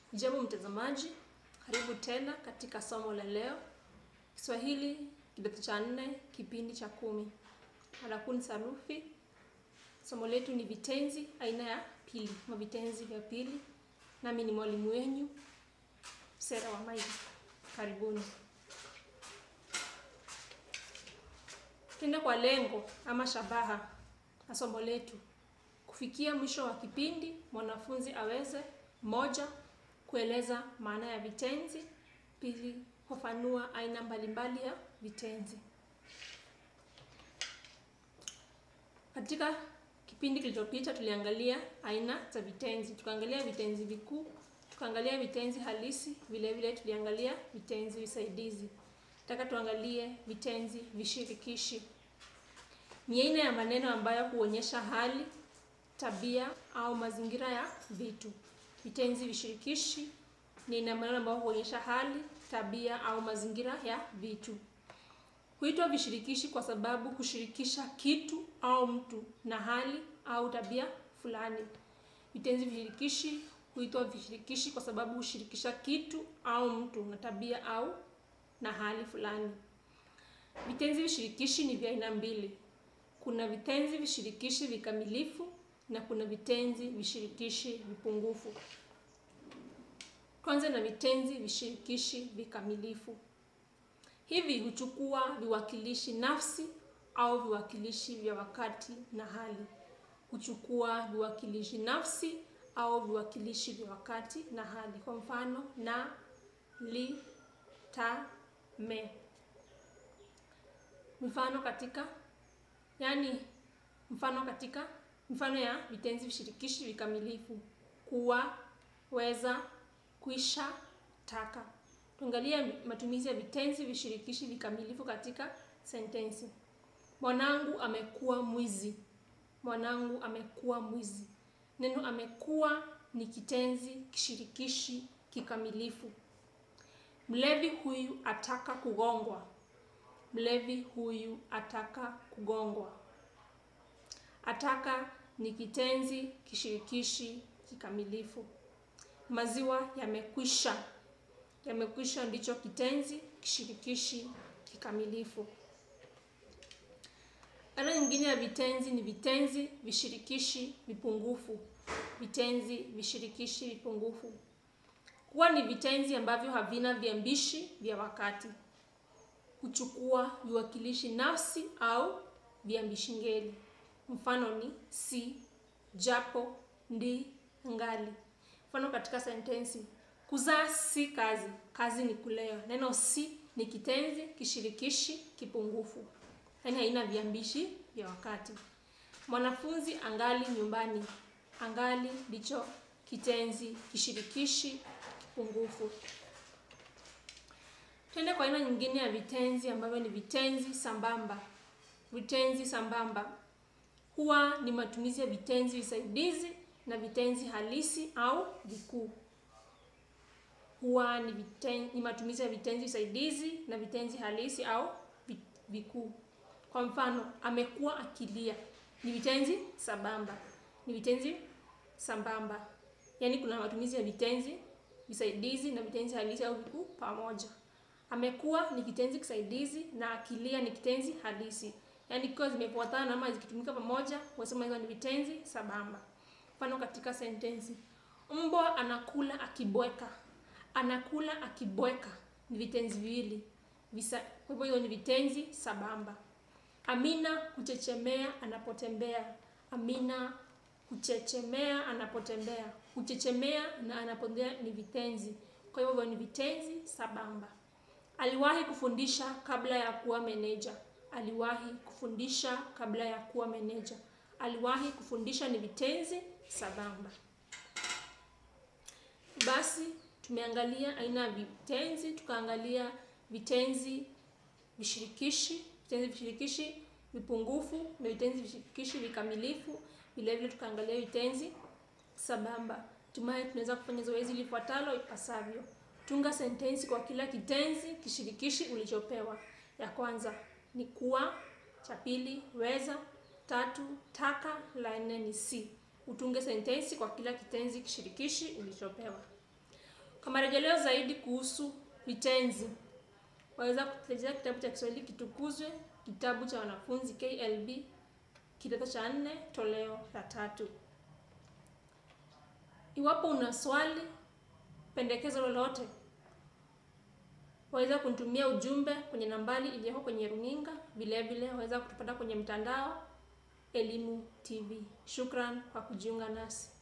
Jambo mtazamaji, karibu tena katika somo la leo, Kiswahili kidato cha nne, kipindi cha kumi. Mada kuu ni sarufi. Somo letu ni vitenzi aina ya pili, ama vitenzi vya pili. Nami ni mwalimu wenyu Sera wa Maili. Karibuni. Tuende kwa lengo ama shabaha na somo letu. Kufikia mwisho wa kipindi, mwanafunzi aweze moja, kueleza maana ya vitenzi; pili, kufafanua aina mbalimbali ya vitenzi. Katika kipindi kilichopita tuliangalia aina za vitenzi, tukaangalia vitenzi vikuu, tukaangalia vitenzi halisi, vile vile tuliangalia vitenzi visaidizi. Nataka tuangalie vitenzi vishirikishi. Ni aina ya maneno ambayo huonyesha hali, tabia au mazingira ya vitu. Vitenzi vishirikishi ni aina ya maneno ambayo huonyesha hali, tabia au mazingira ya vitu. Huitwa vishirikishi kwa sababu hushirikisha kitu au mtu na hali au tabia fulani. Vitenzi vishirikishi huitwa vishirikishi kwa sababu hushirikisha kitu au mtu na tabia au na hali fulani. Vitenzi vishirikishi ni vya aina mbili. Kuna vitenzi vishirikishi vikamilifu na kuna vitenzi vishirikishi vipungufu. Kwanza na vitenzi vishirikishi vikamilifu. Hivi huchukua viwakilishi nafsi au viwakilishi vya wakati na hali. Huchukua viwakilishi nafsi au viwakilishi vya wakati na hali. Kwa mfano, na, li, ta, me. Mfano katika yani, mfano katika mfano ya vitenzi vishirikishi vikamilifu: kuwa, weza, kwisha, taka. Tuangalie matumizi ya vitenzi vishirikishi vikamilifu katika sentensi. Mwanangu amekuwa mwizi. Mwanangu amekuwa mwizi. Neno amekuwa ni kitenzi kishirikishi kikamilifu. Mlevi huyu ataka kugongwa. Mlevi huyu ataka kugongwa. Ataka ni kitenzi kishirikishi kikamilifu. Maziwa yamekwisha. Yamekwisha ndicho kitenzi kishirikishi kikamilifu. Aina nyingine ya vitenzi ni vitenzi vishirikishi vipungufu. Vitenzi vishirikishi vipungufu huwa ni vitenzi ambavyo havina viambishi vya wakati. Huchukua viwakilishi nafsi au viambishi ngeli. Mfano ni si, japo, ndi, ngali. Mfano katika sentensi: kuzaa si kazi, kazi ni kulea. Neno si ni kitenzi kishirikishi kipungufu, yaani haina viambishi vya wakati. Mwanafunzi angali nyumbani. Angali ndicho kitenzi kishirikishi kipungufu. Twende kwa aina nyingine ya vitenzi ambavyo ni vitenzi sambamba. Vitenzi sambamba huwa ni matumizi ya vitenzi visaidizi na vitenzi halisi au vikuu. Huwa ni, viten, ni matumizi ya vitenzi visaidizi na vitenzi halisi au vikuu. Kwa mfano, amekuwa akilia ni vitenzi sambamba, ni vitenzi sambamba, yaani kuna matumizi ya vitenzi visaidizi na vitenzi halisi au vikuu pamoja. Amekuwa ni kitenzi kisaidizi na akilia ni kitenzi halisi, yaani ikiwa zimefuatana ama zikitumika pamoja, wasema hizo ni vitenzi sambamba. Mfano katika sentensi: mbwa anakula akibweka. Anakula akibweka ni vitenzi viwili visa, kwa hivyo hiyo ni vitenzi sambamba. Amina huchechemea anapotembea. Amina huchechemea anapotembea. Huchechemea na anapotembea ni vitenzi, kwa hivyo ni vitenzi sambamba. Aliwahi kufundisha kabla ya kuwa meneja. Aliwahi kufundisha kabla ya kuwa meneja. Aliwahi kufundisha ni vitenzi sambamba. Basi tumeangalia aina ya vitenzi, tukaangalia vitenzi vishirikishi, vitenzi vishirikishi vipungufu na vitenzi vishirikishi vikamilifu. Vile vile tukaangalia vitenzi sambamba. Hatimaye tunaweza kufanya zoezi lifuatalo ipasavyo. Tunga sentensi kwa kila kitenzi kishirikishi ulichopewa. Ya kwanza ni kuwa, cha pili weza, tatu taka, la nne ni si. Utunge sentensi kwa kila kitenzi kishirikishi ulichopewa. Kwa marejeleo zaidi kuhusu vitenzi, waweza kurejea kitabu cha Kiswahili Kitukuzwe, kitabu cha wanafunzi KLB, kidato cha nne, toleo la tatu. Iwapo una swali, pendekezo lolote, waweza kunitumia ujumbe kwenye nambari iliyoko kwenye runinga. Vile vile waweza kutupata kwenye mtandao Elimu TV. Shukran kwa kujiunga nasi.